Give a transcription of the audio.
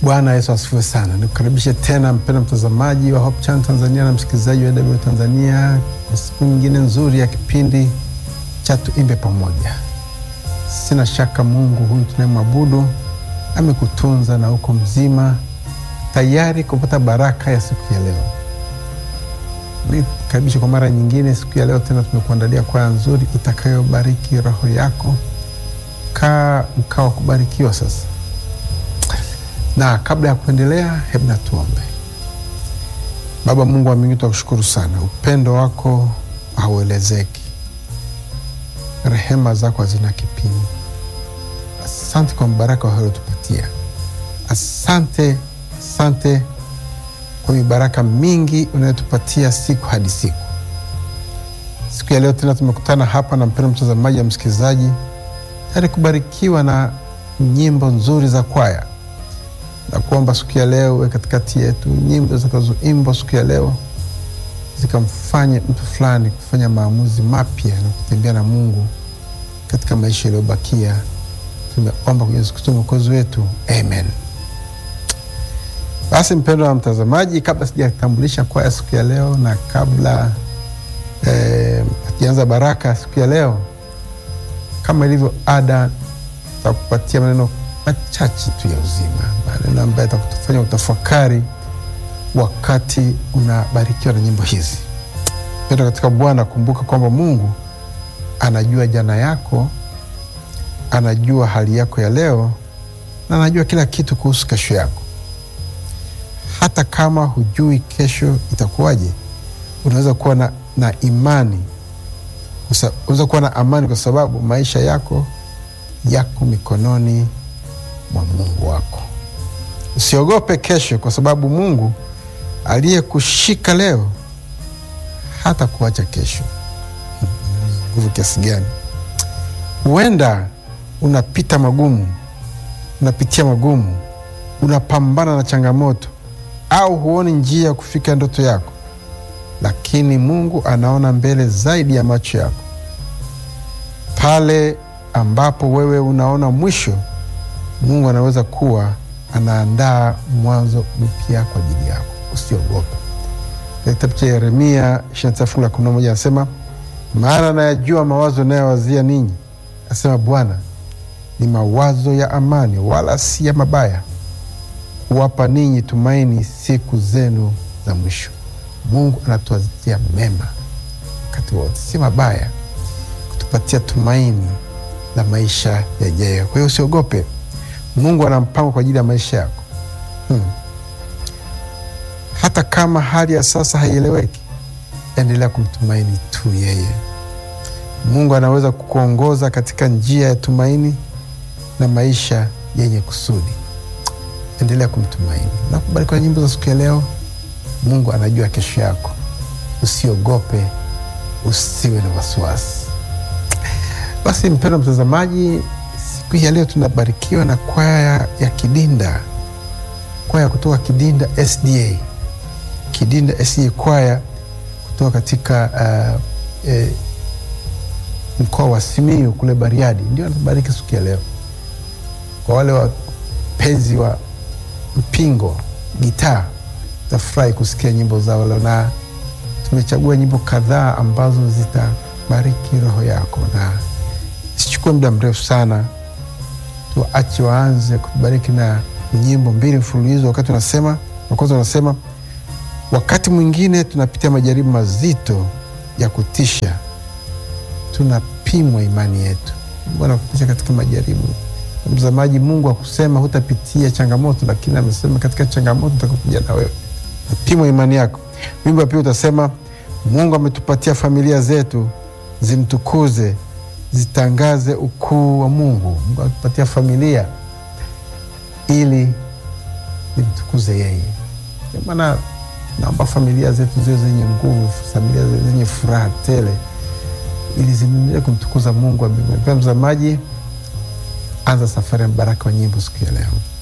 Bwana Yesu asifiwe sana. Nikukaribishe tena mpendwa mtazamaji wa Hope Channel Tanzania na msikilizaji wa AW Tanzania kwa siku nyingine nzuri ya kipindi cha Tuimbe Pamoja. Sina shaka Mungu huyu tunayemwabudu amekutunza na uko mzima, tayari kupata baraka ya siku ya leo. Nikukaribishe kwa mara nyingine siku ya leo tena, tumekuandalia kwaya nzuri itakayobariki roho yako. Kaa mkao wa kubarikiwa sasa na kabla ya kuendelea, hebu na tuombe. Baba Mungu wa mbinguni, tunakushukuru sana, upendo wako hauelezeki, rehema zako hazina kipimo. Asante kwa mbaraka waliotupatia, asante, asante kwa mibaraka mingi unayotupatia siku hadi siku. Siku ya leo tena tumekutana hapa na mpendo mtazamaji na msikilizaji, tayari kubarikiwa na nyimbo nzuri za kwaya na kuomba siku ya leo we katikati yetu, nyimbo zitakazoimbwa siku ya leo zikamfanye mtu fulani kufanya maamuzi mapya na kutembea na Mungu katika maisha yaliyobakia. Tumeomba kwa Yesu Kristo mwokozi wetu, amen. Basi mpendwa wa mtazamaji, kabla sijatambulisha kwaya siku ya leo na kabla hatujaanza eh, baraka siku ya leo, kama ilivyo ada, takupatia maneno machache tu ya uzima, maneno ambayo atakutufanya utafakari wakati unabarikiwa na nyimbo hizi. Penda katika Bwana, kumbuka kwamba Mungu anajua jana yako, anajua hali yako ya leo, na anajua kila kitu kuhusu kesho yako. Hata kama hujui kesho itakuwaje, unaweza kuwa na, na imani, unaweza kuwa na amani kwa sababu maisha yako yako mikononi mwa Mungu wako. Usiogope kesho, kwa sababu Mungu aliyekushika leo hata kuacha kesho. Nguvu kiasi gani! Huenda unapita magumu, unapitia magumu, unapambana na changamoto, au huoni njia ya kufika ndoto yako, lakini Mungu anaona mbele zaidi ya macho yako. Pale ambapo wewe unaona mwisho Mungu anaweza kuwa anaandaa mwanzo mpya kwa ajili yako. Usiogope. Kitabu cha Yeremia 29 fungu la 11 anasema, maana nayajua mawazo nayowazia ninyi, asema Bwana, ni mawazo ya amani, wala si ya mabaya, kuwapa ninyi tumaini siku zenu za mwisho. Mungu anatuwazia mema wakati wote, si mabaya, kutupatia tumaini la maisha yajayo. Kwa hiyo usiogope. Mungu ana mpango kwa ajili ya maisha yako hmm. Hata kama hali ya sasa haieleweki, endelea kumtumaini tu yeye. Mungu anaweza kukuongoza katika njia ya tumaini na maisha yenye kusudi. Endelea kumtumaini na kubariki kwa nyimbo za siku ya leo. Mungu anajua kesho yako, usiogope, usiwe na wasiwasi. Basi mpendwa mtazamaji siku hii ya leo tunabarikiwa na kwaya ya Kidinda, kwaya kutoka Kidinda SDA, Kidinda SDA, kwaya kutoka katika uh, eh, mkoa wa Simiyu kule Bariadi, ndio anatubariki siku ya leo. Kwa wale wapenzi wa mpingo gitaa, tafurahi kusikia nyimbo zao leo, na tumechagua nyimbo kadhaa ambazo zitabariki roho yako, na sichukue muda mrefu sana tuache waanze kutubariki na nyimbo mbili mfululizo. Wakati unasema wa kwanza, unasema wakati mwingine tunapitia majaribu mazito ya kutisha, tunapimwa imani yetu. Mungu anakupitisha katika majaribu. Mtazamaji, Mungu akusema hutapitia changamoto, lakini amesema katika changamoto utakuja na wewe, napimwa imani yako. Wimbo wa pili utasema Mungu ametupatia familia zetu zimtukuze zitangaze ukuu wa Mungu. Mungu atupatia familia ili zimtukuze yeye. Ndio maana naomba familia zetu ziwe zenye nguvu, familia zenye furaha tele, ili ziendelee kumtukuza Mungu wa mbinguni. Mtazamaji, anza safari ya mbaraka wa nyimbo siku ya leo.